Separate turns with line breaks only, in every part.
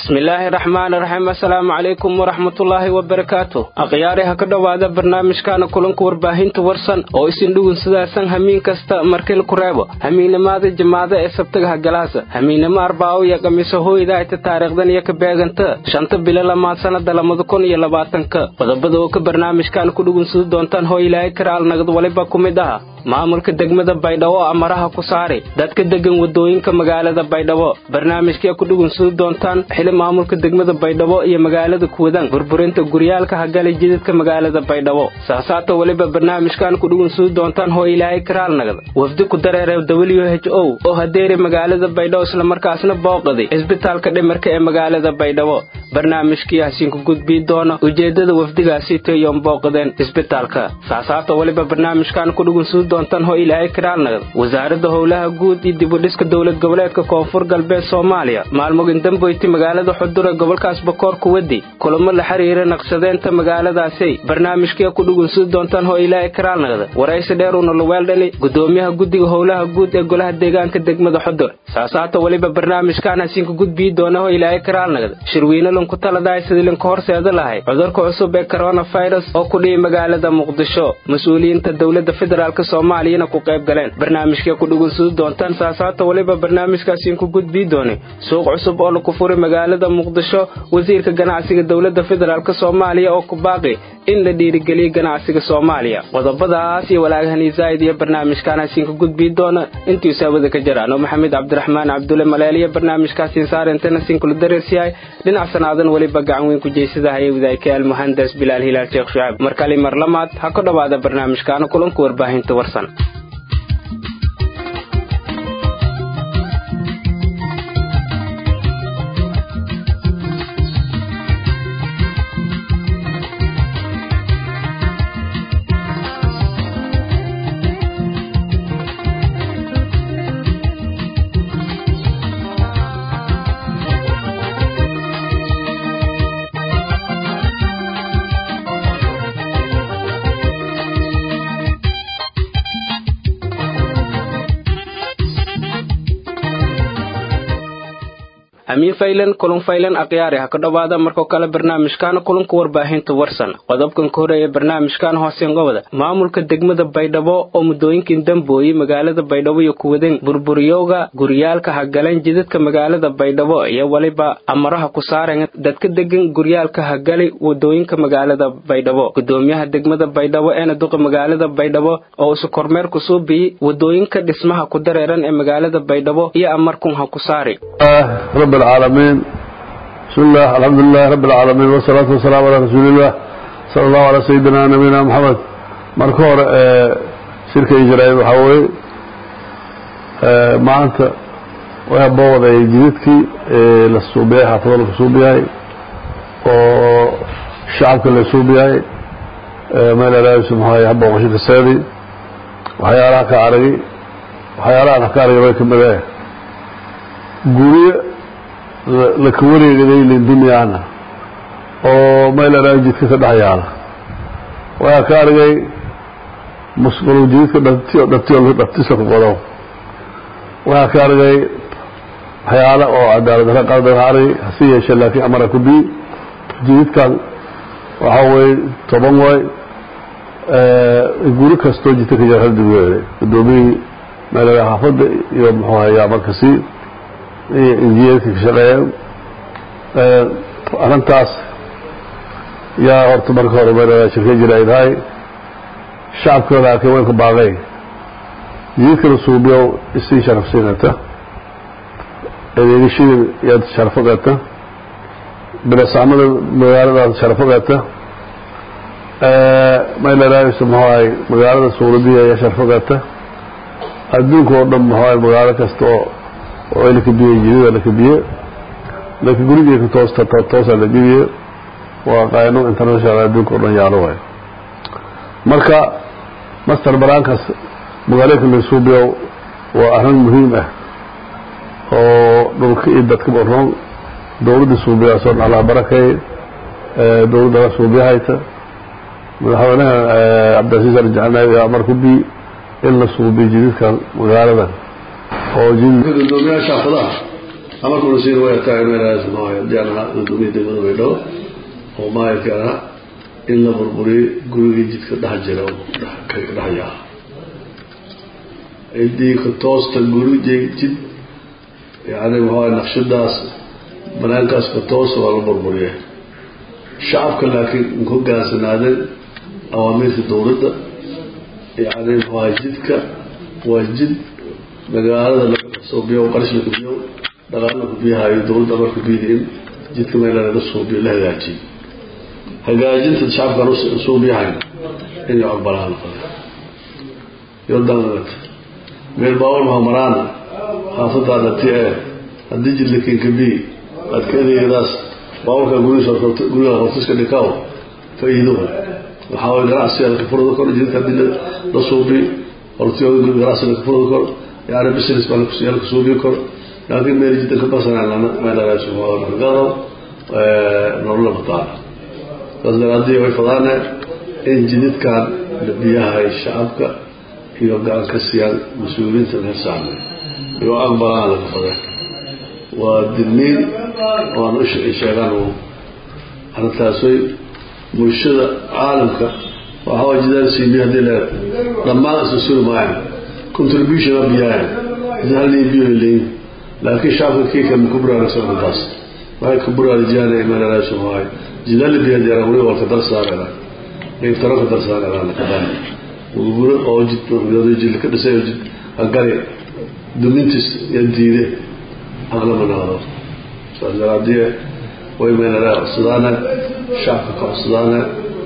bismillaahi raxmaani raxiim assalaamu calaykum waraxmatullaahi wabarakaatu akhyaari ha ka dhowaada barnaamijkaana kulanka warbaahinta warsan oo isin dhugun sidaasan hamiin kasta markil ku reebo hamiinnimaada jamaada ee sabtaga hagalaasa hamiinnimo arbaawo iyo khamiiso hooyda ayta taariikhdan iyo ka beeganta shanta bilo lamaad sannada labada kun iyo labaatanka qodobada oo ka barnaamijkaana ku dhugunsada doontaan hoo ilaahay karaal nagad waliba ku mid aha maamulka degmada baydhabo oo amaraha ku saari dadka degan wadooyinka magaalada baydhabo barnaamijkii ku dhugunsada doontaan xili maamulka degmada baydhabo iyo magaalada kuwadaan burburinta guryaalka hagalay jidadka magaalada baydhabo saasaata weliba barnaamijkan ku dhugunsada doontaan hoo ilaahay karaal nagda wafdi ku dareere w h o oo hadeeri magaalada baydhabo islamarkaasna booqaday cisbitaalka dhimarka ee magaalada baydhabo barnaamijkii hasiinku gudbii doona ujeedada wafdigaasi tayoon booqadeen cisbitaalka saasaata weliba barnaamijkan ku dhugunsada doontaan hoo ilaahay karaal nagda wasaaradda howlaha guud iyo dibudhiska dowlad goboleedka koonfur galbeed soomaaliya maalmogin damboyti magaalada xudur ee gobolkaas bakoor kuwadi kulamo la xiriira naqshadeenta magaaladaasay barnaamijkii ku dhugunsada doontaan hoo ilaahay karaal nagda waraysi dheer uuna luweeldhani gudoomiyaha guddiga howlaha guud ee golaha deegaanka degmada xudur saasaata weliba barnaamijkan hasiinku gudbii doona hoo ilaahay karaal nagda shirwiine lunku taladahay sidii linka horseeda lahay cudurka cusub ee koronafirus oo ku dhihi magaalada muqdisho mas-uuliyiinta dowladda federaalk soomaaliyana ku qayb galeen barnaamijkii ku dhugunsada doontaan saasaata weliba barnaamijkaasiinku gudbii doonay suuq cusub oo laku furi magaalada muqdisho wasiirka ganacsiga dowladda federaalk soomaaliya oo ku baaqi in la dhiirigeliyo ganacsiga soomaaliya qodobadaas iyo walaagahani zaa'id iyo barnaamijkan hasiinka gudbii doona intii saawada ka jiraan oo maxamed cabdiraxmaan cabdulle maleeliya barnaamijkaasiin saarentana siinkula dareersiyahay dhinac sanaadan weliba gacan weyn ku jeysadahay wadaayka almuhandas bilaal hilaal sheekh shucaab mar kali mar lamaad ha ka dhowaada barnaamijkaana kulanka warbaahinta warsan amiin faylan kulun faylan akhyaari ha ka dhowaada markoo kale barnaamijkaana kulanka warbaahinta warsan qodobkan ka horeeya barnaamijkan hooseen gobada maamulka degmada baydhabo oo muddooyinkan dambooyey magaalada baydhabo iyo kuwadeen burburiyowga guryaalka hagaleen jidadka magaalada baydhabo iyo weliba amaraha ku saaren dadka degan guryaalka hagalay wadooyinka magaalada baydhabo gudoomiyaha degmada baydhabo eena duqa magaalada baydhabo oo isu kormeer ku suubiyey wadooyinka dhismaha ku dareeran ee magaalada baydhabo iyo amarkun ha ku saari
رب العالمين بسم الله الحمد لله رب العالمين والصلاة والسلام على رسول الله صلى الله على سيدنا نبينا محمد marka hore shirka ijraa'il waxaa weeye maanta way booday jidadkii la suubiyay xaafado la suubiyahay oo shacabka la suubiyahay meel alaabisa maxaa habba qashida seedi waxyaalaha ka aragay waxyaalaha ka aragay way kamid ah guryo laka wareegaday lindunyana oo meel alaa jidka ka dhex yaala waxaa ka argay musqul jidadka dhati dhaftisa ku qodo waxaa ka argay waxyaala oo cadaalad dara qaldan argay hase yeeshee laakiin amara ku bii jidadkan waxaa weeye toban way guri kastoo jidka ka jara haldigweede gudoomiyihii meel alaa xaafadda iyo muxuu hayaa markasi injineerka ka shaqeeya arrintaas yaa horta marka hore meel shirka jira ay tahay shacabkooda arkay way ku baaqay jidadka la suubiyo isii sharafsiinata adeegashadii yaad sharafogata bilasaamada magaaladaas sharafogata maylaraaisa muxuahay magaalada suuladiya ayaa sharafogata adduunka oo dhan muxuahay magaalo kasta oo oo la kabiyey jidada la kabiye laakiin gurigii ka toosta toosa la gebiye waa qaano international adduunka o dhan yaalo waay marka master baraankaas magaalooyinka la suubiyo waa arrin muhiim ah oo dhulka iyo dadkaba roon dowladda suubiyaasoo dhan allah barakay dowladda la suubiyahayta madaxweynaha cabdilcasiis arjacanaawi amar ku bi in la suubiyo jidadka magaaladan oo gudoomiyaasha xaafadaha amarka unasiin way tahay meelahaas maayo haddii aan ahaa guddoomiya degmada baydhabo oo maayarka ahaa in la burburiyey gurigii jidka dhex jira oo ka dhex yaha ciddii ka toosta guri jid yani maxaa naqshadaas banaankaas ka toosta waa la burburiyey shacabka laakiin in ku gaansanaadeen awaamiirta dowladda yani maxaa jidka waa jid magaalada laga suubiyo qarash la kubiyo dhaqaal la kubiyahayo dowladda amarka biyida in jidka meela laga suubiyo la hagaajiyo hagaajinta shacabkan suubiyahayn inay aqbalaan noqon yodanat meel baawar maha maraana xaafadaada ti e haddii jid lakinka bi aad ka adeegadaas baawarka gurigiis guriga hortiska dhikaw faa-iido waxaa way ganacsiga lakafurada kor jidka haddii la suubi hortiyooda guri ganacsiga lakafurada kor yani business baa laka suubi kor laakiin meel jiddan ka basanaan meelagaado nolola bataan saas daraadii way fadaane in jididkan biyahay shacabka iyo gacan ka siiyaan mas-uuliyiinta reer saarnay iyo aqbalaan laga fadeen waa diniin oan u sheegaan arintaasoy bulshada caalamka waxaa jidaan siibiy hadii leeda dhammaan isla suri maayan contribution a biyaayan halii biyo leeyin laakiin shacabka kiika ma ku buraaragsan arrintaas waxay ku buraarajiyaan meelalaashu maayo jidali biya diyaara wali walka dar saarela taro ka dar saarela kadaan guro oo jid jid ka dhisay jid agari dumintis iyo diide aqlama noqdo saas daraadiye way meelala codsadaane shacabka ka codsadaane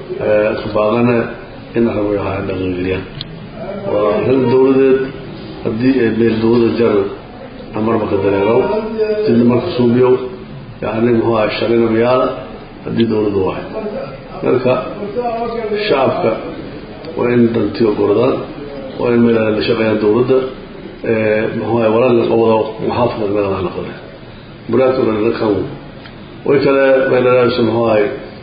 ka baaqane in arrin way ahaa dhaqangeliyaan waa arrin dowladeed haddii ay meel dowlada jar amarba ka dareerow jidna marka suubiyow yani muxuu aha shalina mayaala haddii dowladda wahay marka shacabka waa in dantiyo goradaan waa in meel la shaqeeyaan dowladda muxuu aha walaal qabado muxaafada meeladaa noqode buraadka kan way kale meelalaasha muxuu ahay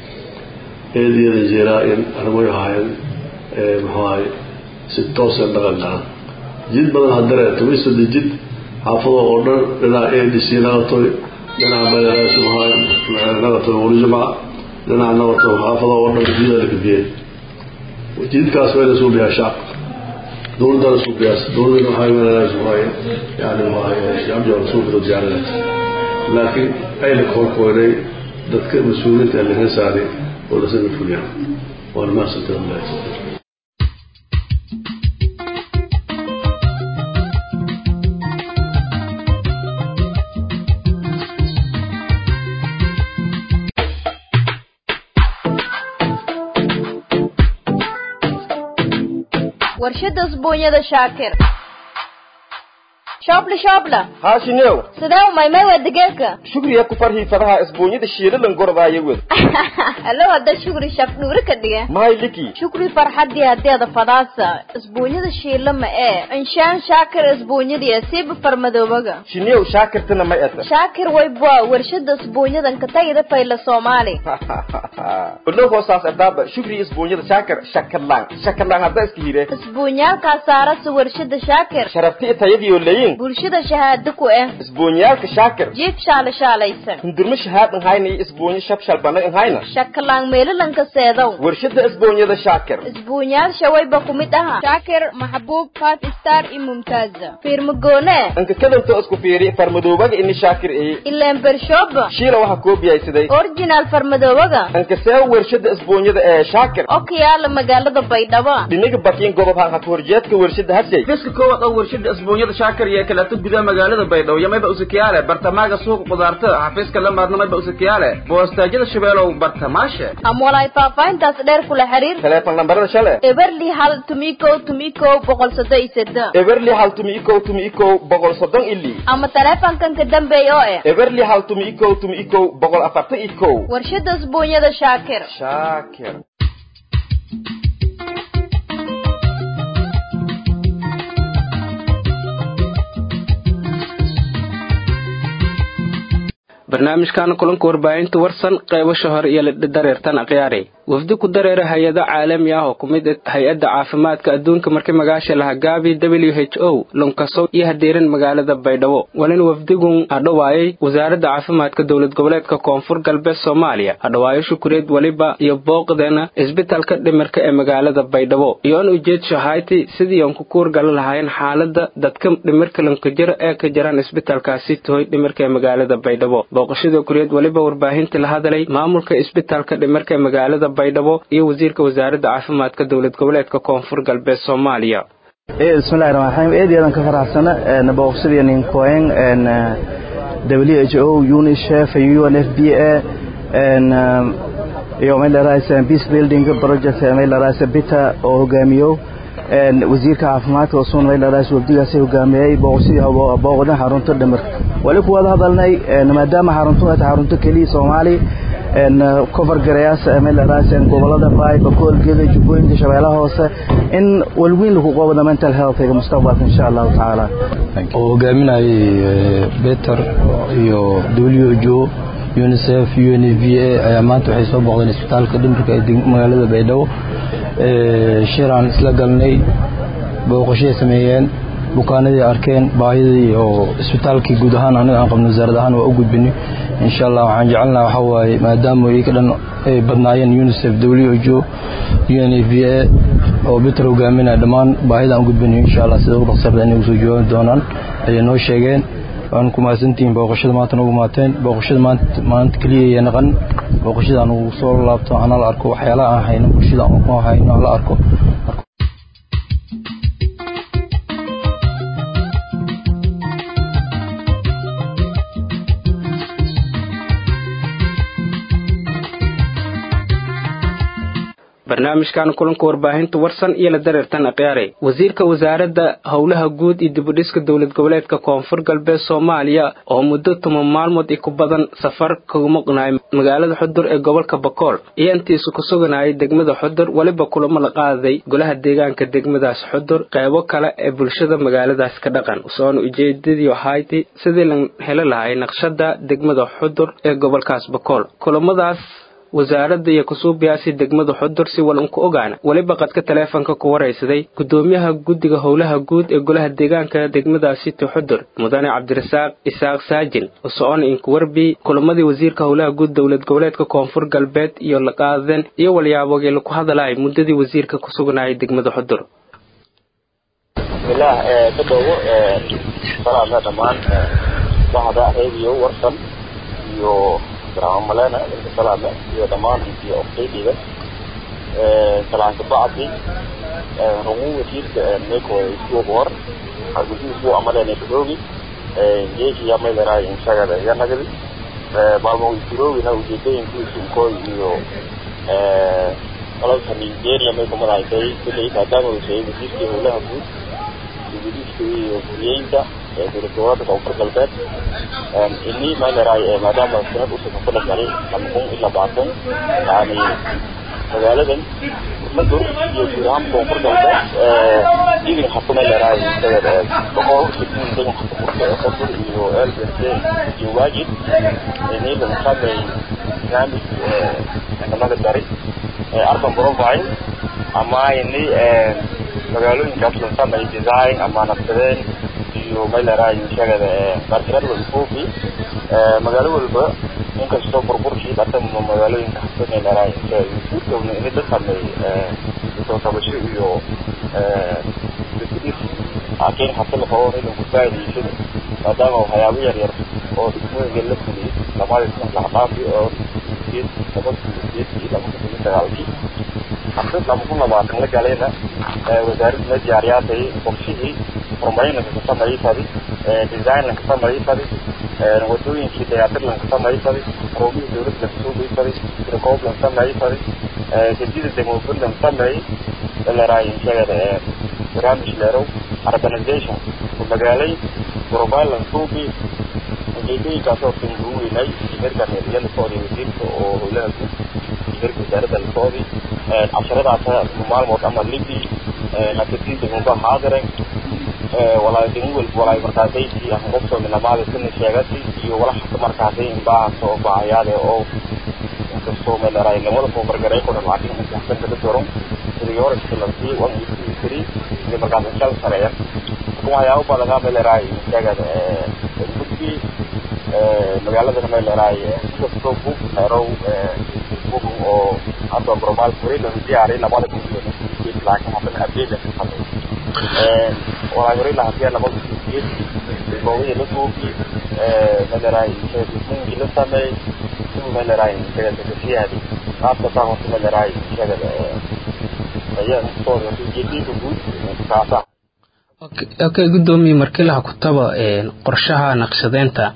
eediyada jeeraa in arrimoy ahaayeen muxuu ahay si toosa dhaqan garan jid badan hadare tumisada jid xaafado oo dhan dhinaca a d c nagatoy dhinaca meelalaasha muxuu ahay nagatoy wali jumca dhinaca nagatoy xaafado oo dhan jida la kabiyey jidkaas waa la suubiyaa shacabka dowladdana suubiyaas dowladdana waxaa meelalaasha muxuu ahay yani muxuu ahay shacabja suubida diyaarada laakiin ayna koorkoonay dadka mas-uuliyiinta ee laga saaray oo lasana fuliyaan waana mahadsantahay
warshada usbuunyada shaakir shoobla shoobla
haashinew
sidee umaymay waa digeerka
shugriya ku farhii fadaha isbuunyada shiilalan gordaayo wed
allo hadda shukri shaf dhuuri ka dhige
mahay liki
shukri farxadii hadeeda fadaasa isbuunyada shiila ma ee inshaan shaakir isbuunyadiya siiba farmadoobaga
shinew shaakirtana may ata
shaakir waybwa warshada isbuunyadan ka tagida fayla soomaali
ulo hoosaas adaaba shugri isbuunyada shaakir shakalaan shakalaan hadda iska hire
isbuunyaalkaa saarasa warshada shaakir
sharafti tayadiyo leyin
bulshada shahaado ku eh
isbuunyaalka shaakir
jiif shaala shaalaysan
hundurma shahaad nhayna iyo isbuunyo shabshal bana nhayna
shakalaan meelalanka seedow
warshada isbuunyada shaakir
isbuunyaal shawayba ku mid aha shaakir maxbuub five star iyo mumtaaza fiirmagoone
anka kadanto isku fiiri farmadoobaga ini shaakir ii
ileen bershooba
shiila waxa koobiyaysaday
original farmadoobaga
anka see warshada isbuunyada ee shaakir
oo ka yaala magaalada baydhabo
dhinaga bakiin gobob hanka horjeedka warshada hashay
fiska koowaad oo warshada isbuunyada shaakir iyo kaleeto gudaha magaalada baydhabo iyo mayba usakiyaale bartamaaga suuqa qudaarta xafiiska lamaadna mayba usakiyaale boostaajyada shabeelow bartamaashe
ama walaay faahfaahintaas dheer kula xiriir
teleefon lambarada shale
eberli hal tumikow tumikow boqol soddon iyo seddex
eberli hal tumi ikow tumi ikow boqol soddon ili
ama taleefankan ka dambeeya oo eh
eberli hal tumi ikow tumi ikow boqol afartan ikow
warshada isbuunyada shaakir
shaakir
barnaamijkan kulanka warbaahinta warsan qeybasha hore iyo dareertan akhyaari wafdi ku dareera hay-ado caalami ah oo ku mid hay-adda caafimaadka adduunka markii magaasha laha gaabi w h o lunkasow iyo hadeeran magaalada baydhabo walina wafdigun hadhowaayay wasaaradda caafimaadka dowlad goboleedka koonfur galbeed soomaaliya hadhowaayo shukureed weliba iyo booqdeena isbitalka dhimirka ee magaalada baydhabo iyoon ujeedsho hayti sidii aan ku kuurgala lahaayeen xaalada dadka dhimirka lankajira ee ka jiraan isbitalkaasi tohoy dhimirka ee magaalada baydhabo booqashada kureed weliba warbaahintii la hadalay maamulka isbitalka dhimirka ee magaalada baydhabo iyo wasiirka wasaaradda caafimaadka dowlad goboleedka koonfur galbeed soomaaliya
bismillahi raxmaan raxiim aad iyo aadaan ka faraxsana booqashadii ninkoeng w h o unicef u n f b a iyo maylaraysa peace building project maylaraysa bita oo hogaamiyo wasiirka caafimaadka oo suun maylaraysa wafdigaasi hogaamiyey booqashadii booqdan xarunta dhimirka wali kuwada hadalnay maadaama xaruntu ay tahay xarunto keliya soomaali cover garayaasha maylaraysa gobolada baay bakool geeda jubbooyinka shabeellaha hoose in walweyn lagu qabada mental healthga mustaqbalka insha allahu tacaala
oo hogaaminayay beter iyo w h o unicef u n v a ayaa maanta waxay soo booqdeen isbitaalka dhimirka ee magaalada baydhabo shiraan isla galnay booqashay sameeyeen bukaanadii arkeen baahidii oo isbitaalkii guud ahaan aniga aan qabno wasaarad ahaan waa u gudbinay insha allah waxaan jecelnaha waxaa waaye maadaama iyaga dhan ay badnaayeen unicef w h o u n v a oo biter hogaaminaya dhammaan baahida aan gudbinayo insha allah sida ugu dhaqsarda inay usoo jawaabi doonaan ayay noo sheegeen waan ku mahadsantihiin booqashada maanta noogu maateen booqashada maanta keliya iyo naqan booqashada aan ugu soo laabto ana la arko waxyaalaha aan hayno bulshada aan ku hayno la arko
barnaamijkan kulanka warbaahinta warsan iyo la dareertan akhyaare wasiirka wasaaradda howlaha guud iyo dibudhiska dowlad goboleedka koonfur galbeed soomaaliya oo muddo toban maalmood i ku badan safar kaga maqnaay magaalada xudur ee gobolka bakool iyo intiisu ku suganayay degmada xudur weliba kulamo la qaaday golaha deegaanka degmadaas xudur qeybo kale ee bulshada magaaladaas ka dhaqan soona ujeedadii ahayti sidii la heli lahay naqshada degmada xudur ee gobolkaas bakool kulamadaas wasaaradda iyo kusuubiyaasi degmada xudur si walan ku ogaana weliba qadka taleefonka ku waraysaday gudoomiyaha guddiga howlaha guud ee golaha deegaanka degmadaasi ti xudur mudane cabdirasaaq isaaq saajin usocon inkuwarbi kulamadii wasiirka howlaha guud dowlad goboleedka koonfur galbeed iyo la qaadeen iyo walyaabogii laku hadalay muddadii wasiirka ku sugnayay degmada xudur
bismillaah dadoogo salaada dhammaan bahda radio warsan iyo malena inta salaame iyo dhammaan iyo oqdaydiga salaanka bacdi rungu wasiirka meko isbuuq hor argusi isbuuc amalena kadoogi jeeshi yamayleraa inshagada yanagadi maalmo isroogina ujeedooyinkiisu inkooy iyo qalabka nigeria may kumadahaysay kuley maadaama uu sheegay wasiirkii howlaha guud dibudhiska iyo guriyeynta dowlad goboleedka koonfur galbeed ini mayleray maadaama sanad usoo ku dhashalay lama kun ilaa baatan yani magaaladan madur iyo guud ahaan koonfur galbeed idin xaku mayleray boqol idin xaku murka ee koonfur iyo lbc iyo waajid ini lagu saamay barnaamij ciidamada dari arban profile ama ini magaalooyinkaas la saamay design ama nafsadeen iyo mayleray shagada bartirad walfuufi magaalo walba inkastoo burburkii dhata magaalooyinka hasa mayleray suurtowna ini la sameey soo kabasho iyo dibudhis laakiin hase la qabo in lagu faa'iidaysado maadaama waxyaabo yar yar oo degmooyinka la fuliyey lamada sana laxdhaafi oo sideed laba sideedkii laba kun iyo sagaalkii hase laba kun labaatan la galayna wasaaradda ma diyaariyaatay qorshihii horumarinanka ka samaysadi designlanka samaysadi wadooyinkii dayaatirlanka samaysadi roobihii dowladda lanka soo geysadi sirkooblan samaysadi gadida demobunlan sameey leraay inshagada barnaamij leerow urbanization magaalay profilan suubi ujeedooyinkaasoo singu weynay imerka reeriya la socday wasiirka oo howlaha guud imerka wasaaradda la socday casharadaas maalmood ama libi nakadii degmaba haadaren walaay degmo walba walaay markaasaysi aan qofsoo minamaada sina sheegati iyo walaxa markaasay inbaahaas oo baahayaade oo inkastoo meel dheeraay lamada koobargaray ku dhan laakiin inta xasanka la doron sidii hore iskilansii wan iyo tiri iyo markaas inshal sareeya marka waxyaabo badan aa meel dheeraay sheegada gudbi magaalada meel dheeraay inkastoo bug xeerow bug oo hadda bromaal furi la diyaari labada kun iyo laakiin haddana adeega hadda waxaa hore lahasiya labada kun iyo goobihii la duubi meel dheeraay sheegii la sameey siduu meel dheeraay sheegada kasiyaadi qaabka taa horta meel dheeraay sheegada ayaa intooda ujeedinka guud kaasa
okay guddoomiye markii laha kutaba qorshaha naqshadeynta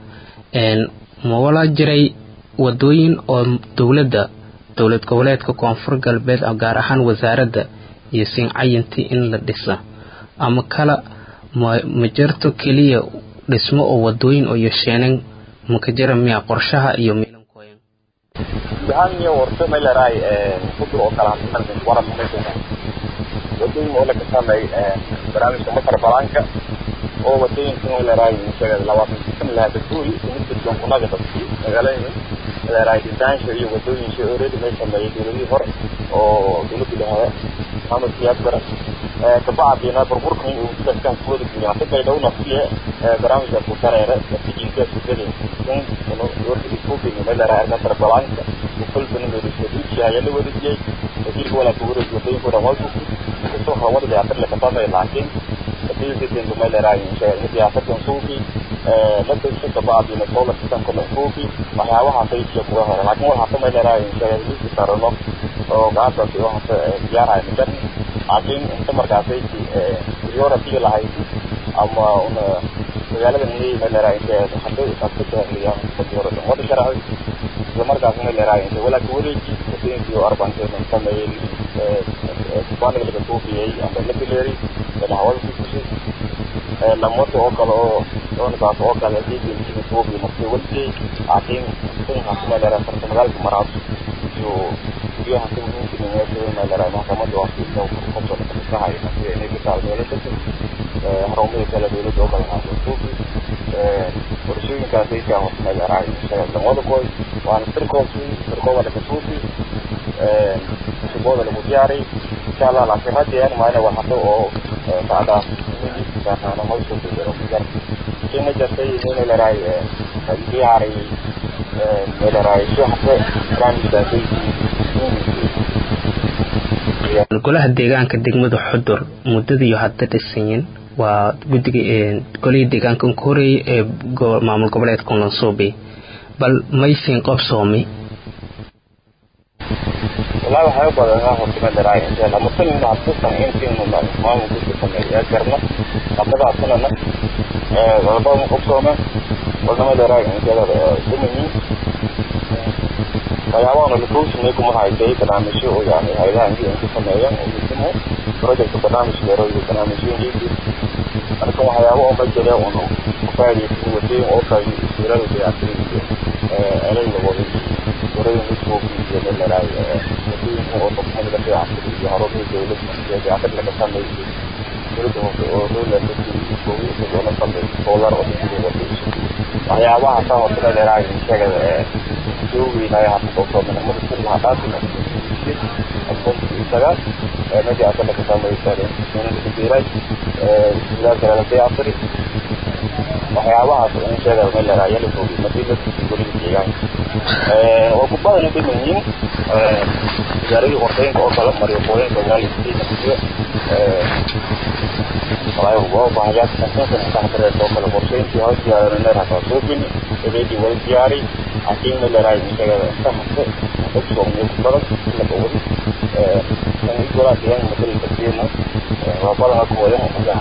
ma walaa jiray wadooyin oo dowladda dowlad goboleedka koonfur galbeed gaar ahaan wasaaradda iyo siincayintii in la dhisa ama kala ma ma jirto keliya dhismo oo wadooyin oo yesheenan maka jira miya qorshaha iyo miilankooyan
yahanyo warto meeleraay kudur oo kala hadlan waran meesha wadooyin oo laga sameey barnaamijka masar balaanka oo wadooyinka meeleraay sheegay labaatan san lahaa dadkuuri mid dadkan kunaga dadkii magaalada meeleraay disaansha iyo wadooyinsha already may sameeyey dowladihii hore oo dowladda dhahaa maxamed siyaad bare kabacdina burburkan uu dadkan kuwada geliya hadda bay dhowna fiye barnaamijka ku dareere natiijinka ku geli in warka iskuubi meeleraay masar balaanka وكل من الشديد شيء اللي ودي جاي وفي ولا تقول الجبين كده ما تشوف كسر هو اللي يعتبر لك طبعا لكن في جدا ما له راي شيء اللي يعتبر صوفي لا تنسى بعض من الدولة تكون كل صوفي ما هي واحد في شيء كواه لكن هو حتى ما له راي شيء اللي يصير له وقعد في واحد يارا مثلا لكن انت مرجع في يورا في لهاي أما أنا magaalada ni meeleraay hadday isabta iyo kajoro wada sharci isla markaas meeleraay inta walaa ka wareeji wadooyinkii oo arbankeena sameeyey baaniga laga tuufiyey amba la bileeri hawada ku fushay lamoto oo kale oo doonkaas oo kale diidiinkiina tuufiy markay waljey laakiin sinkaas meeleraay sarta magaalka maraas iyo guryaha si muhiimka meesha meeleraay maxkamada waa si kasoo kasahay sida inay ka taal meelo dadka harumada kale dowladda oo kale haasuufi qorshooyinkaas ay kaa hoosmeeleraay lamada koy waana sirkoosi sirkooda laga suufi shubooda lagu diyaariy insha allah laakiin haddeen maana waa hado oo bacdaas kaana hawsha ku jiro jar kima jartay meeleraay diyaari meeleraay shuxda barnaamijkaasay
golaha deegaanka degmada xudur muddadiiyo hadda dhisanyin waa guddiga golihii deegaanka unka horeeyay ee maamul goboleedka lansuubi bal maysin qabsoomi
والله waxay u badan horta ma daraa inta lama tan in aad san in tiin ma maamul ku sameeyaa garna labada sanana ee walba ma qabsooma wala ma daraa inta la dumini waxyaabaha la kuusmay kuma hayday barnaamijyo oo yani hayadaha intii ku sameeyaan oo dhismo project barnaamij dheer oo barnaamijyo intii marka waxyaabo oo ma jira oo ku faa'iideysan wadeen oo kale isirada dayactirinta ee alayga wada warada midku iyo meelaha wadooyin oo qofka laga dayactiro iyo harooda dowladda iyo dayactir laga sameeyo dowladda oo dowladda dadku oo oo la sameeyo solar oo dadku wada waxyaabaha taa oo kale dheeraay sheegada ee joogiinaya hadda oo min umada sirla hadaafin aqoonta isaga ee meesha aad ka sameeyay inuu ku diiray ee sidaas kale dayactiri waxyaabahaas in sheegada meel dheeraay la joogi madiina guriga deegaan ee oo ku badan inay yihiin ee gaariga horteynka oo kala mariyo qooyinka magaalada iyo ee waayo waa baahiyaad kasan kan taxdare oo kala qorsheyntii hoos yaalan neer hada suubin ebeedi wal diyaari laakiin meel dheeraay sheegada saxda dadku oo ku badan la qowad ee kan igora deegaan madal kasiina waa badan ku wada oo kala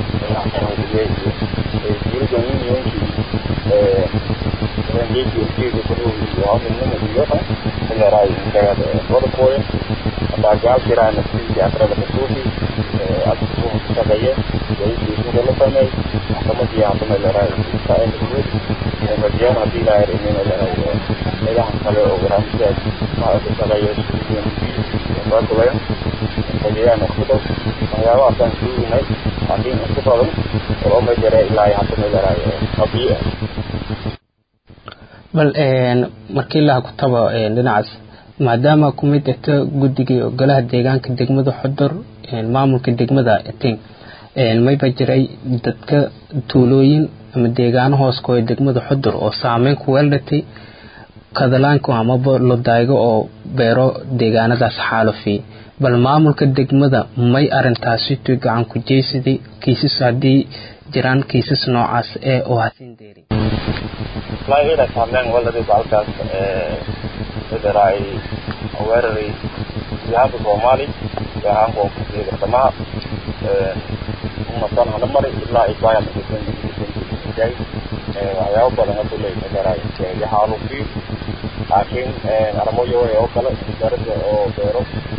jirga unionki ee rangeji ukiga kudu iyo aminnima iyo meeleraay sheegada wada kooya hadaa gaal jiraan naftiisi akrada kasuufi adku shaqeeye wayisiisuga la sameey maxkamadii hadda meeleraay saainkuud rajiyaan hadii ilaahay rimi meeleraay meelahan kale oo barnaamijyaas maaka shaqeeyo bakulaya rajiyaan kudo waxyaabahaasaan suuginay laakiin inta badan oo ma jira ilaa hadda meeleraay qabiya
bal markii laha kutaba dhinacaas maadaama ku mid ata guddigii golaha deegaanka degmada xudur maamulka degmada ting mayba jiray dadka tuulooyin ama deegaano hoos ku degmada xudur oo saameyn ku weeldhatay kadalaanku amaba lodaygo oo beero deegaanadaas xaalufiyey bal maamulka degmada may arintaasi tu gacan ku jeysaday kiisas haddii jiraan kiisas noocaas ee oo hasin deeri
laagina saameyn waladii bacalkaas federay weeraray jihaadka soomaali gaar ahaan koonfurtiga gardamaha umadan hana mari ilaa ibaya maay waxyaabo badan haduu leey federay yaxaalufiyo laakiin aramoyo oo kale wasaaradda oo beero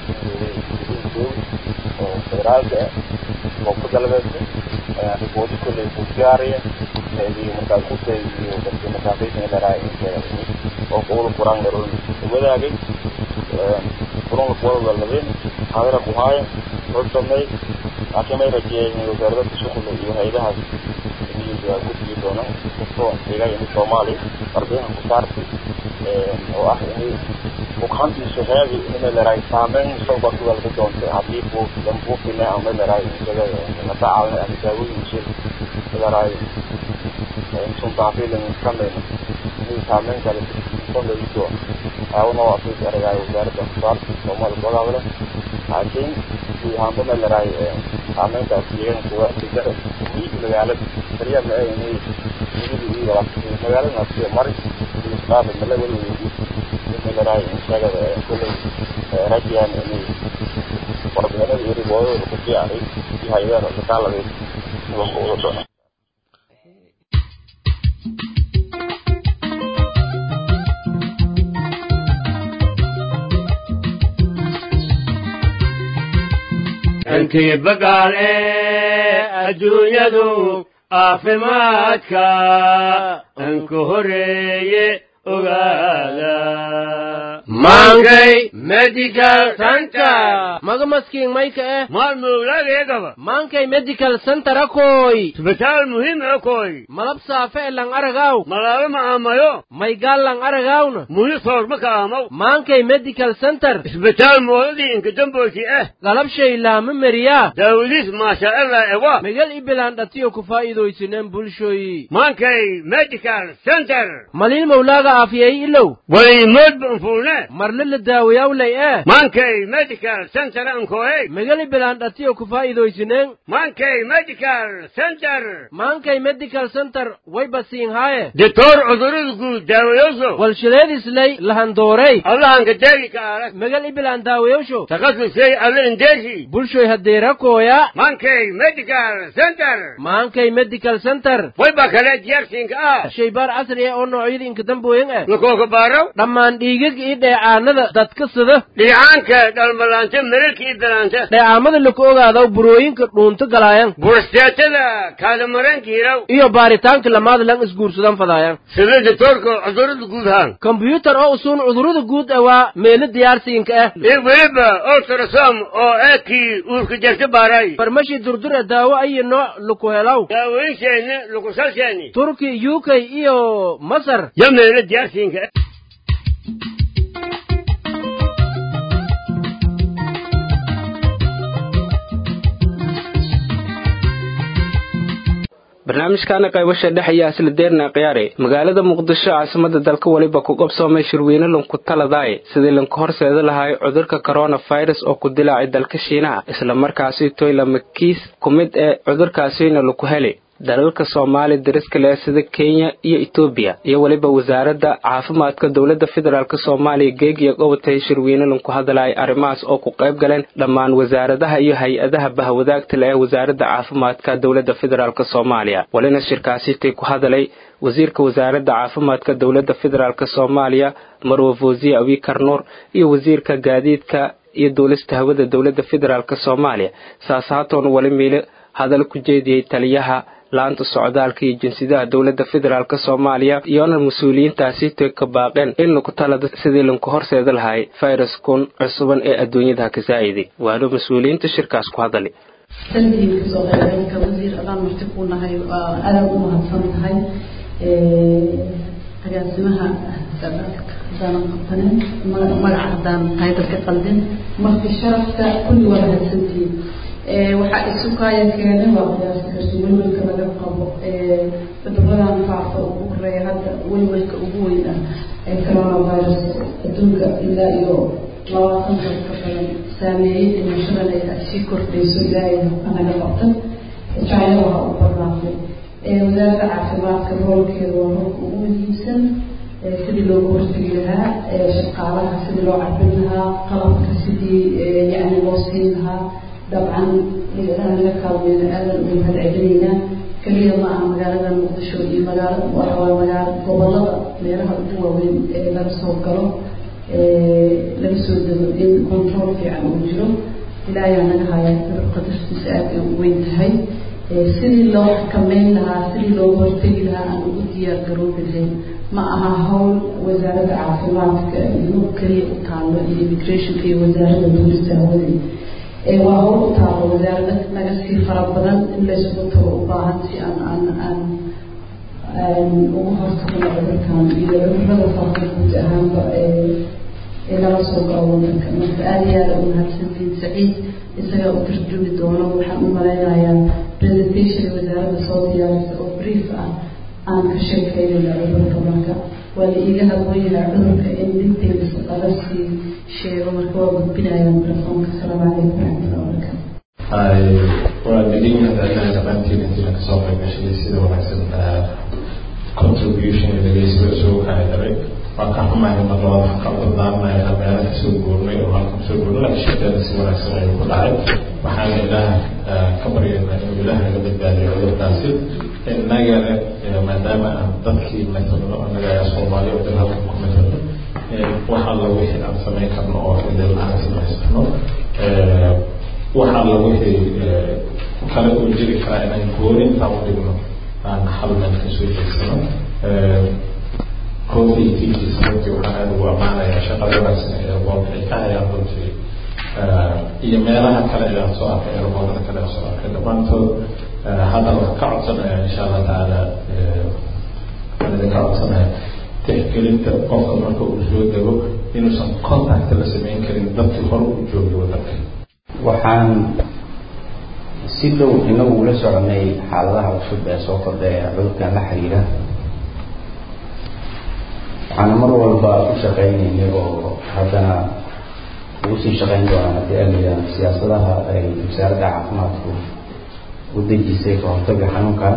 oo federaalka koonfur galbeedka riboodi kolley ku diyaariya iyo markaas kutay iyo dadka markaasaysan dharaa oo kuwada quraan garoon wadaagay kulan kuwada ladeen hadara ku haaya hor sameey laakiin may rajeeyeen wasaaradda shuqul iyo hay'adahaas iyo guddiga doonaan kastoo deegaanka Soomaaliya ardayaha ku saartay oo ah inay bukaantiisu heedi inay leedahay saameyn mustaqbalka walba doonta haddii buu dan buufina ama leedahay isaga natacaalna ama daawooyin shil leedahay intuu daafilin sameyn inay saameyn kale sameeyso aawna waa fi aragay wasaaradda kusaarta Soomaaliya gobolada laakiin si haambana leedahay saameyntaas deegaanka waa sidara magaalada kaliya ma ay inay magaalada sida mari qaab mala wali wali leedahay isaga kulay rajaan inay warbixinada iyo riboodada ku diyaaray iyo hay'adaha shaqaalada loo wada doono
ankii bagaale adduunyadu caafimaadka anku horeeye ogaada maankay medical center
maga maskiin mayka eh
maalmowlageegaba
maankay medical center akoy
isbitaal muhiim akoy
malab saafe e lang aragaw
malaalo ma aamayo
maygaal lang aragawna
muhi soorma ka aamaw
maankay medical center
isbitaal moodadii inkadamboyti eh
galabshay laama meriyaa
daawadiis maasha allah ewa
megal ibilaan dhatiyo ku faa'iidaysineen bulshoyi
maankay medical center
maliil mawlaaga aafiyay ilow
waliimood banfuulne
marle la daawayawlay eh
maankay medical center ankoey
megal ibilaan dhatiyo ku faa'iidaysineen
maankay medical center
maankay medical center way basiin haaye
ditoor cudurada guud daawayoso
walshileedislay lahandoorey
allahanka deegi ka arag
megal ibilaan daawayowsho
takasusay alle indeesi
bulshoy hadeerakooya
maankay medical center
maankay medical center
wayba kale diyaarsiinka ah
shaybaar casri ah oo noocyada inkadambooyin ah
lakooka baaraw
dhammaan dhiigag iyo dheecaanada dadka sida
dhiicaanka dhalmalaanta merarka iyo dalaanta
dheecaamada laku ogaadaw burooyinka dhuunto galaayan
bursteetada kaadamaranka hiraw
iyo baaritaanka lamaada lan isguursadan fadaayan
sida ditoorka cudurada guud haan
kombyuutar oo usuun cudurada guud ah waa meelo diyaarsiinka ah
iyo weliba ultrasom oo eekii uurka jarta baaray
farmashi durdura daawo ayo nooc laku helaw
daawooyinsheeni lakusalsheeni
turki u k iyo masar
yo meelo diyaarsiinka
barnaamijkaana qaybasha dhex ayaa isla deerna khiyaare magaalada muqdisho caasimada dalka weliba ku qabsoomay shirweyne lanku taladaaye sidii lanku horseeda lahay cudurka coronavirus oo ku dilaacay dalka shiinaha islamarkaasi toylama kiis ku mid ee cudurkaasina laku heli dalalka soomaaliya dariska leh sida kenya iyo etoobiya iyo weliba wasaaradda caafimaadka dowladda federaalk soomaaliya geegiya gobatay shirweyne lanku hadalay arrimahaas oo ku qayb galeen dhammaan wasaaradaha iyo hay-adaha bahwadaagta leh ee wasaaradda caafimaadka dowladda federaalk soomaaliya walina shirkaasitay ku hadalay wasiirka wasaaradda caafimaadka dowladda federaalk soomaaliya marwe fosiye abikar nuur iyo wasiirka gaadiidka iyo duulista hawada dowladda federaalk soomaaliya saas haatoon wali miile hadal ku jeediyey taliyaha laanta socdaalka iyo jinsiyadaha dowladda federaalk soomaaliya iyoona mas-uuliyiintaasi toy ka baaqeen in lagu talada sidii lanku horseeda lahay fayraskun cusuban ee adduunyada ka saa'iday waana mas-uuliyiinta shirkaas ku hadali
sandiga kasoo qaybgalka wasiir adaan marti ku nahay waa aada u mahadsan tahay agaasimaha haddaanan qabtanin magaca haddaan taytalka qaldin marka sharafta kulli waa mahadsantihiin waxaa isu kaaya keenay waa qiyaasi karti welwelka laga qabo cuduradan faafa ugu horeeya hadda welwelka ugu weyn ah ee coronavirus adduunka ilaa iyo labaatan dal ka badan saameeyey dhimashadan ay sii kordhayso ilaahay anaga qabtan china waxaa u barnaaqday wasaaradda caafimaadka roolkeeda waa roolka ugu muhiimsan sidii loogu hortegi lahaa shaqaalaha sidii loo cabin lahaa qalabka sidii yani loo siin lahaa dabcan laga kaalmeyna aadan ugu mahadcelinaynaa keliya ma aha magaalada muqdisho iyo magaala waxawaa magaala gobolada meelaha ugu waaweyn ee laga soo galo laga soo dego in control fiican uu jiro ilaayaa naga haya qadartiisa aad ay u weyn tahay sidii loo xakameyn lahaa sidii looga hortegi lahaa aan ugu diyaar garoobi lahayn ma aha hawl wasaaradda caafimaadka iyo keliya u taalo iyo immigrationka iyo wasaaradda duulista hawaday waa hawl u taalo wasaarada naga sii fara badan in laysugu tago u baahan si aan aan aan ugu hortagno cudurkan iyo cudurada faafa guud ahaanba ee nala soo galo wadanka marka aada iyo aada u mahadsantiin saciid isagaa u tarjumi doono waxaan u malaynayaa presentation wasaaradda soo diyaarisa oo brief ah aan ka sheekeynayna cudurka marka waa la iiga hadwooyaha cudurka in details laga sii sheego marka waa gudbinayaan telefoonka asalaamu calaykum waraxmatullahi wabarakaatu
waa digin hadalnaha dhammaantiin intiina kasoo qayb gashay sida wanaagsan contribution dhegeysiga isugu kacay daray waa ka xumahay mar labaad waxaan ka dardaarmaya inaan meelo kasoo guurnay oo halka kasoo guurnay laakiin shaqeeda si wanaagsan ayuu ku dhacay waxaana ilaah ka baryaynaa inuu ilaah naga badbaadiyo cudurkaasi innagana maadaama aan dadkii matalno annaga ayaa soomaali oo dhan halka ku matalno wax alla wixii aan samayn karno oo idil aan samaysano wax alla wixii kale uu jiri karaa inaan gooni intaan u dhigno aan hal meel kasoo jeedsano koofii tiikiisa runtii waxaan aada ugu ammaanayaa shaqada wanaagsan ee boolka ay ka hayaan runtii iyo meelaha kale ee aan soo arkay erboodada kale aan soo arkay dhammaantood haddana waxaan ka codsanayaa insha allah tacaala waxaan idinka codsanaya tixgelinta qofka marka uu soo dego inuusan contact la samayn karin dadkii hore u joogay wadanka
waxaan si dhow inagu ula soconay xaaladaha cusub ee soo kordha ee cudurkan la xiriira waxaana mar walba ku shaqaynaynay oo haddana ugu sii shaqayn doonaan haddii alayaan siyaasadaha ay wasaaradda caafimaadku u dejisay ka hortaga xanuunkan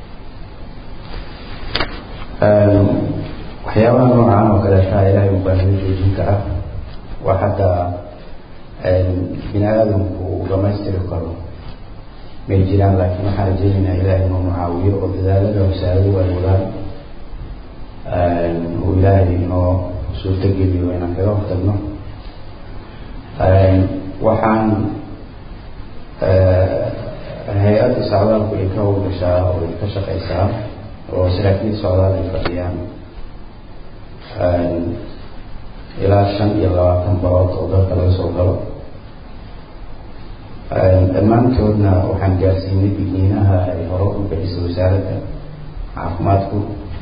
waxyaabaha noocan oo kaleeta ilaahay unbaa naga joojin kara waa hadda bini aadamku uu dhamaystiri karo may jiraan laakiin waxaan rajeynaynaa ilaahay inuu mucaawiyo oo dadaalada wasaaradu ay wadaan uu ilaahay inoo suurtogeliyo inaan kaga hortagno waxaan hay-adda socdaalku ay ka howlgashaa oo ay ka shaqeysaa oo saraakiil socdaal ay fadhiyaan ilaa shan iyo labaatan barood oo dalka laga soo galo dhammaantoodna waxaan gaarsiinay digniinaha ay hore u bixisay wasaaradda caafimaadku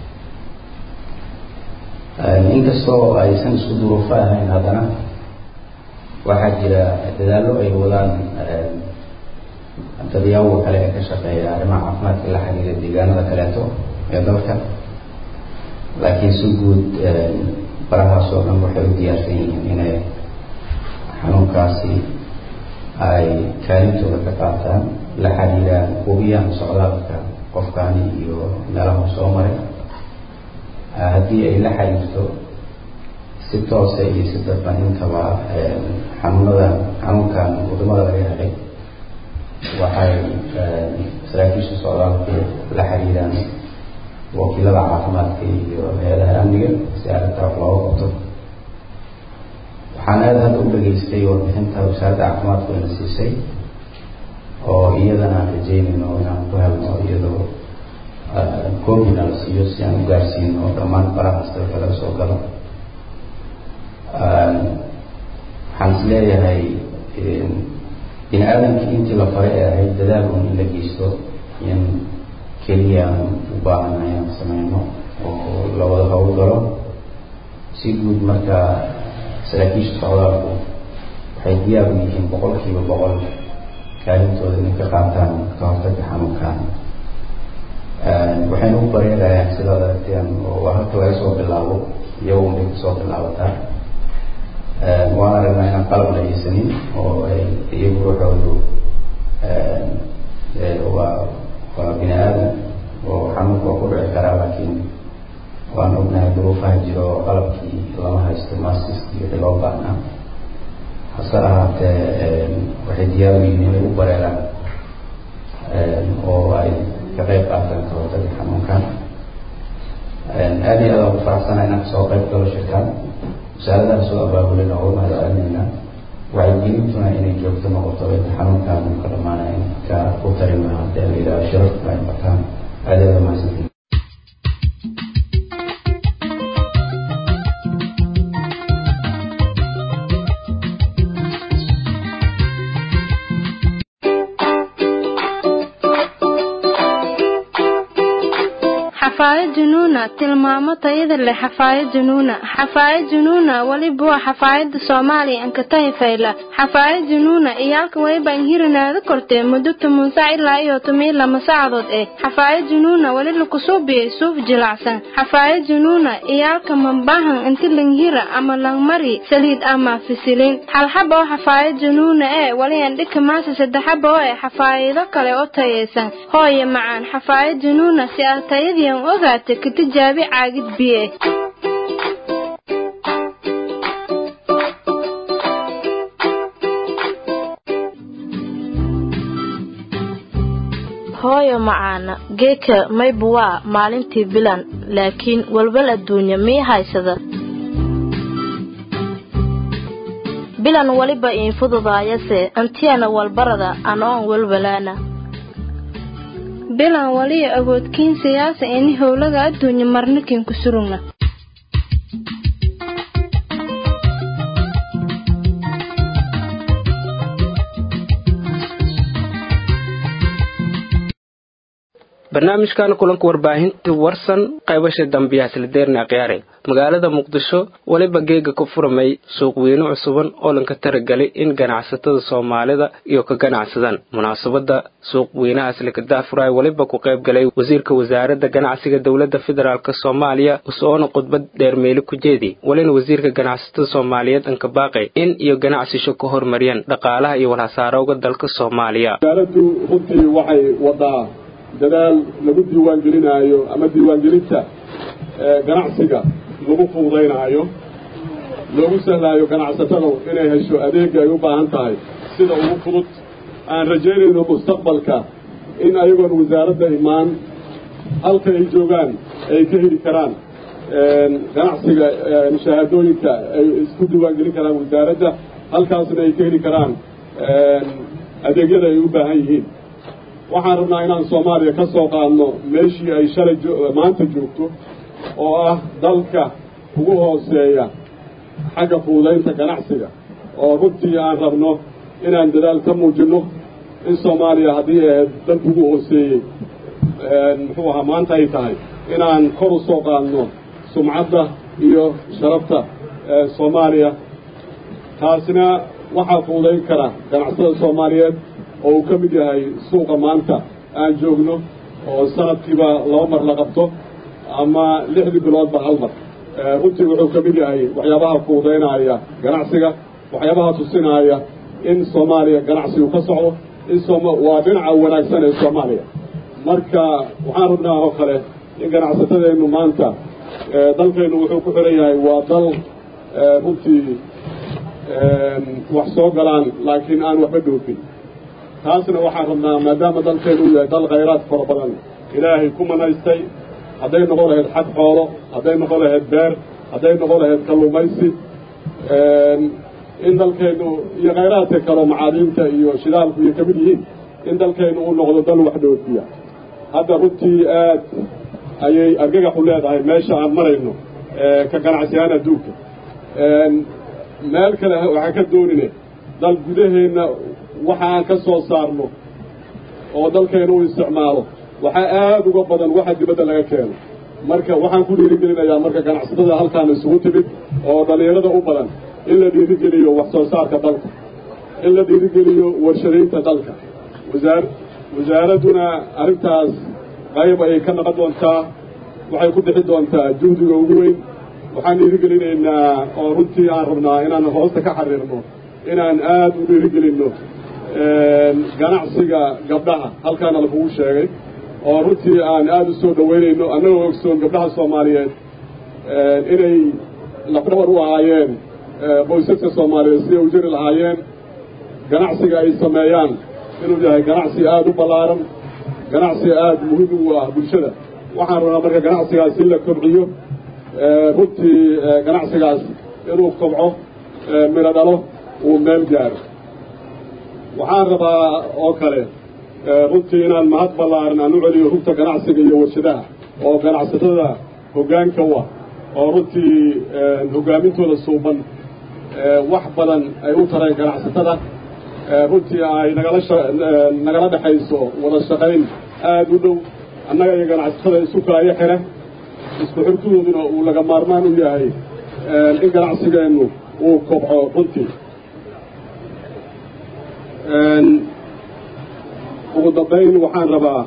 inkastoo aysan isku duruufo ahayn haddana waxaa jira dadaallo ay wadaan dadyaabo kale ee ka shaqeeya arrimaha caafimaadka la xiriira deegaanada kaleeto ee dalka laakiin si guud barahaas oo dhan waxay u diyaarsan yihiin inay xanuunkaasi ay kaalintooda ka qaataan la xiriiraan hubiyaan socdaalka qofkaani iyo meelaha soo maray haddii ay la xiriirto si toose iyo si dadban intaba xanuunadan xanuunkan wadamada laga helay waxay saraakiisha socdaalku la xiriiraan wakiilada caafimaadka iyo hay-adaha amniga si arrintaa wax looga qabto waxaan aada hadda u dhageystay warbixinta wasaaradda caafimaadku ina siisay oo iyadana aan rajeynayno inaan ku helno iyadoo coobina la siiyo si aan u gaarsiino dhammaan barahaas dalka laga soo galo waxaan is leeyahay bini aadamkii intii la faray ee ahayd dadaal un in la geysto in keliya aan u baahanahay aan sameyno oo la wada howlgalo si guud marka saraakiisha socdaalku waxay diyaar u yihiin boqolkiiba boqol kaalintooda inay ka qaataan ka hortagga xanuunkan waxayna u bareerayaan sidaad aragteen oo halka laga soo bilaabo iyagun bay kusoo bilaabataa waan aragnaa inaan qalab la haysanin oo ay iyagu ruuxoodu waa waa bini aadan oo xanuunka waa ku dhici karaa laakiin waan ognahay duruufaha jiro oo qalabkii lama haysto maskiskii wixii loo baahnaa hase ahaatee waxay diyaar u yihiin inay u bareeraan oo ay ka qayb qaataan ka hortagga xanuunkan aada iyo aada ugu faraxsana inaan kasoo qayb galo shirkaan wasaaradaha soo abaabulin oo uga mahadcelinayna wacyigelintuna inay joogto noqoto inta xanuunkan uu ka dhamaanaya in ka u tarima hadee la yidhaha shirarka ay bataan aada iyo aada mahadsantiin
xafaayad junuuna tilmaamo tayada leh xafaayad junuuna xafaayad junuuna weliba waa xafaayada soomaaliya ankatahi fayla xafaayad junuuna iyaalka weliba inhirinaada kortee muddo toban sac ilaa iyo toban lama saacadood eh xafaayad junuuna weli lakusuubiyey suuf jilacsan xafaayad junuuna iyaalka mambahan inti langhira ama langmari saliid ama fisilin halxaba oo xafaayad junuuna ee weli andhika maasa saddexaba oo eh xafaayado kale oo tayaysan hooye macaan xafaayad junuuna si aad tayadiian ogaata ka tijaabi caagid biye hooyo macaana geeka maybu waa maalintii bilan laakiin walwal adduunya mii haysada bilan weliba iin fududaayase antiyana walbarada anoon walwalaana bilan waliya awoodkiin siyaasa ini howlaga adduunya marnikin ku surugna
barnaamijkan kulanka warbaahinta warsan qaybasha dambiyaha silideerna khiyaare magaalada muqdisho weliba geega ku furamay suuqweyne cusuban oo lanka taragelay in ganacsatada soomaalida iyo ka ganacsadaan munaasabada suuqweynahaas lakadaafuraay weliba ku qayb galay wasiirka wasaaradda ganacsiga dowladda federaalk soomaaliya usoona khudbad dheermeeli ku jeedi welina wasiirka ganacsatada soomaaliyeed anka baaqay in iyo ganacsisho ka hormariyaan dhaqaalaha iyo walhasaarowga dalka soomaaliya
dadaal lagu diiwaangelinaayo ama diiwaangelinta ganacsiga lagu fududaynaayo loogu sahlaayo ganacsatada inay hesho adeega ay u baahan tahay sida ugu fudud aan rajaynayno mustaqbalka in ayagoon wasaaradda imaan halka ay joogaan ay ka heli karaan ganacsiga shahaadooyinka ay isku diiwaangelin karaan wasaaradda halkaasna ay ka heli karaan adeegyada ay u baahan yihiin waxaan rabnaa inaan soomaaliya ka soo qaadno meeshii ay shalay maanta joogto oo ah dalka ugu hooseeya xagga fuudaynta ganacsiga oo runtii aan rabno inaan dadaal ka muujinno in soomaaliya haddii ahayd dalka ugu hooseeyey muxuu ahaa maanta ay tahay inaan kor u soo qaadno sumcadda iyo sharafta soomaaliya taasina waxaa fuudayn kara ganacsatada soomaaliyeed oo uu ka mid yahay suuqa maanta aan joogno oo sanadkiiba laba mar la qabto ama lixdii biloodba hal mar runtii wuxuu ka mid yahay waxyaabaha fuudaynaya ganacsiga waxyaabaha tusinaaya in soomaaliya ganacsigu ka socdo in waa dhinaca wanaagsan ee soomaaliya marka waxaan rabnaa oo kale in ganacsatadeennu maanta dalkeennu wuxuu ku xiran yahay waa dal runtii wax soo galaan laakiin aan waxba dhoofin taasna waxaan rabnaa maadaama dalkeenu uu yahay dal khayraad fara badan ilaahay ku manaystay hadday noqon lahayd xag xoolo hadday noqon lahayd beer hadday noqon lahayd kalluumaysi in dalkeennu iyo khayraadka kaleo macaadiinta iyo shidaalku iyo ka mid yihiin in dalkeennu uu noqdo dal wax dhoofiya hadda runtii aad ayay argagaxu leedahay meesha aan marayno ka ganacsiyahaan adduunka meel kale waxaan ka doonine dal gudaheenna waxa aan ka soo saarno oo dalkeena u isticmaalo waxaa aada uga badan waxa dibadda laga keeno marka waxaan ku dhiirigelinayaa marka ganacsatada halkaan isugu timid oo dhallinyarada u badan in la dhiirigeliyo wax soo saarka dalka in la dhiirigeliyo warshadaynta dalka wasaar wasaaradduna arrintaas qayb ayay ka noqon doontaa waxay ku bixi doontaa juhdiga ugu weyn waxaan dhiirigelinaynaa oo runtii aan rabnaa inaan hoosta ka xariirno inaan aad u dhiirigelinno ganacsiga gabdhaha halkaana lakugu sheegay oo runtii aan aada u soo dhoweynayno annagoo ogsoon gabdhaha soomaaliyeed inay lafdhabar u ahaayeen qoysaska soomaaliyeed siday u jiri lahaayeen ganacsiga ay sameeyaan inuu yahay ganacsi aada u ballaaran ganacsi aada muhiim ugu ah bulshada waxaan rabnaa marka ganacsigaas in la kobciyo runtii ganacsigaas inuu kobco midho dhalo uu meel gaaro waxaan rabaa oo kale runtii inaan mahad ballaaran aan u celiyo rugta ganacsiga iyo warshadaha oo ganacsatada hoggaanka u ah oo runtii hogaamintooda suuban wax badan ay u tareen ganacsatada runtii ay nagala nagala dhexayso wada shaqayn aada u dhow annaga iyo ganacsatada isu kaayo xire isku xirkudooduna uu laga maarmaan u yahay in ganacsigeennu uu kobco runtii ugu dambayn waxaan rabaa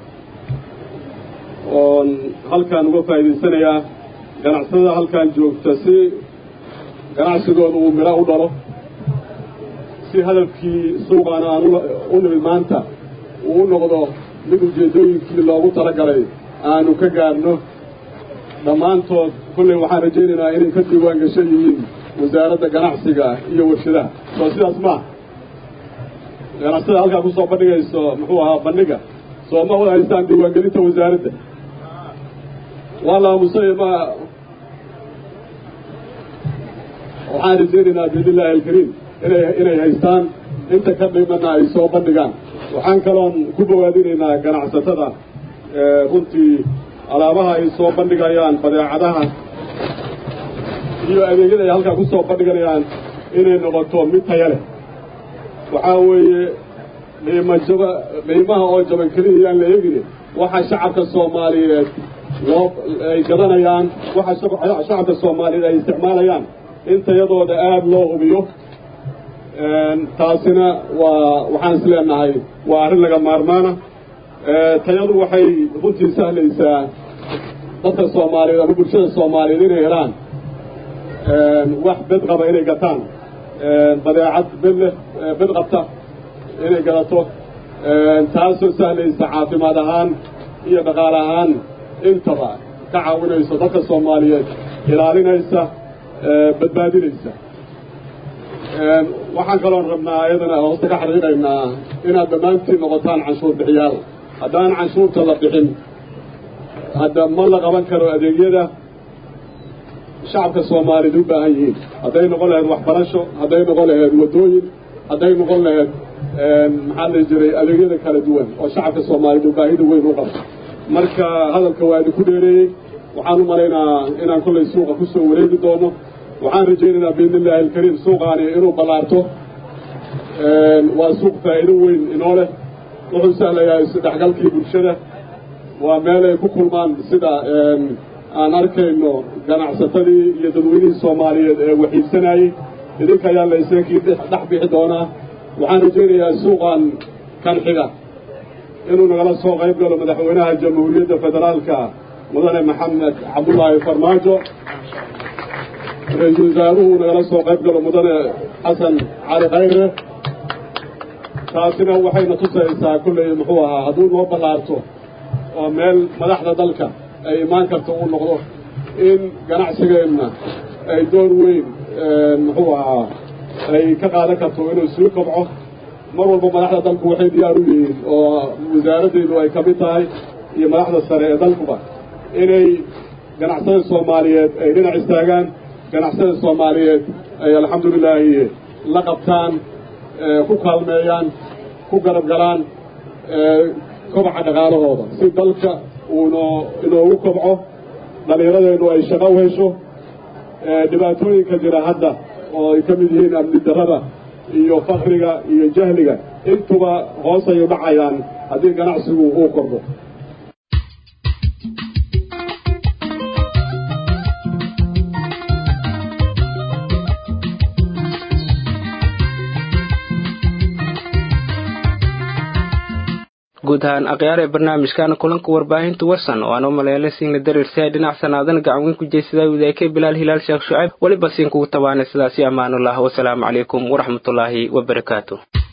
oon halkaan uga faa'idaysanayaa ganacsatada halkaan joogta si ganacsigooda uu midho u dhalo si hadafkii suuqaana aan u nimid maanta uu u noqdo mid ujeeddooyinkii loogu talagalay aanu ka gaarno dhammaantood kolley waxaan rajaynaynaa inay ka diiwaan gashan yihiin wasaaradda ganacsiga iyo warshadaha soo sidaas maaha ganacsatada halkaa ku soo bandhigayso muxuu ahaa bandhiga soo ma wada haystaan diiwaangelinta wasaaradda waa la aamusay ma waxaan rajaynaynaa biidnillahi alkariim inay inay haystaan inta ka dhimana ay soo bandhigaan waxaan kaloon ku bowaadinaynaa ganacsatada runtii alaabaha ay soo bandhigayaan badeecadaha iyo adeegyada ay halkaa ku soo bandhiganayaan inay noqoto mid taya leh waxaa weeye qiimo jaba qiimaha oo jaban keliya yaan la eegine waxa shacabka soomaaliyeed loo ay gadanayaan waxa shacabka soomaaliyeed ay isticmaalayaan in tayadooda aada loo hubiyo taasina waa waxaan is leenahay waa arrin laga maarmaana tayadu waxay runtii sahlaysaa dadka soomaaliyeed ama bulshada soomaaliyeed inay helaan wax bed qaba inay gataan badeecad bed leh bed qabta inay gadato taasoo sahlaysa caafimaad ahaan iyo dhaqaale ahaan intaba ka caawinayso dadka soomaaliyeed ilaalinaysa badbaadinaysa waxaan kaloon rabnaa ayadana hoosta ka xariiqaynaa inaad dhammaantiin noqotaan canshuur bixiyaal haddaan canshuurta la bixin hadda ma la qaban karo adeegyada shacabka soomaaliyeed u baahan yihiin hadday noqon lahayd waxbarasho hadday noqon lahayd waddooyin hadday noqon lahayd maxaa la jiray adeegyada kala duwan oo shacabka soomaaliyeed uu baahida weyn u qabto marka hadalka waa idinku dheereeyey waxaan u malaynaa inaan kollay suuqa ku soo wareegi doono waxaan rajaynaynaa biidni illaahi alkariim suuqaani inuu ballaarto waa suuq faa'iido weyn inoo leh wuxuu sahlayaa isdhexgalkii bulshada waa meel ay ku kulmaan sida aan arkayno ganacsatadii iyo dadweynihii soomaaliyeed ee waxiibsanayey idinka ayaa la isakii dhex bixi doonaa waxaan rajaynayaa suuqan kan xiga inuu nagala soo qayb galo madaxweynaha jamhuuriyadda federaalka mudane maxamed cabdullaahi farmaajo ra-iisul wasaaruhu nagala soo qayb galo mudane xasan cali khayre taasina waxayna tusaysaa kolley muxuu ahaa hadduu noo ballaarto oo meel madaxda dalka ay imaan karto uu noqdo in ganacsigeenna ay door weyn muxuu ahaa ay ka qaadan karto inuu sii kobco mar walba madaxda dalku waxay diyaar u yihiin oo wasaaraddeedu ay ka mid tahay iyo madaxda sare ee dalkuba inay ganacsada soomaaliyeed ay dhinac istaagaan ganacsada soomaaliyeed ay alxamdulilaahi la qabtaan ku kaalmeeyaan ku garab galaan kobaca dhaqaalahooda si dalka uunoo inoogu kobco dhallinyaradeennu ay shaqo u hesho dhibaatooyinka jira hadda oo ay ka mid yihiin amni darrada iyo fakriga iyo jahliga intuba hoos ay u dhacayaan haddii ganacsigu uu kordho
guud ahaan akhyaar ee barnaamijkaana kulanka warbaahinta warsan oo aan u maleelay siinla dareersihay dhinac sanaadan gacan weyn ku jeysada wadaakay bilaal hilaal sheekh shucayb weliba siin kugu tabaanay sidaasi ammaanullah wasalaamu calaykum waraxmatullaahi wabarakaatu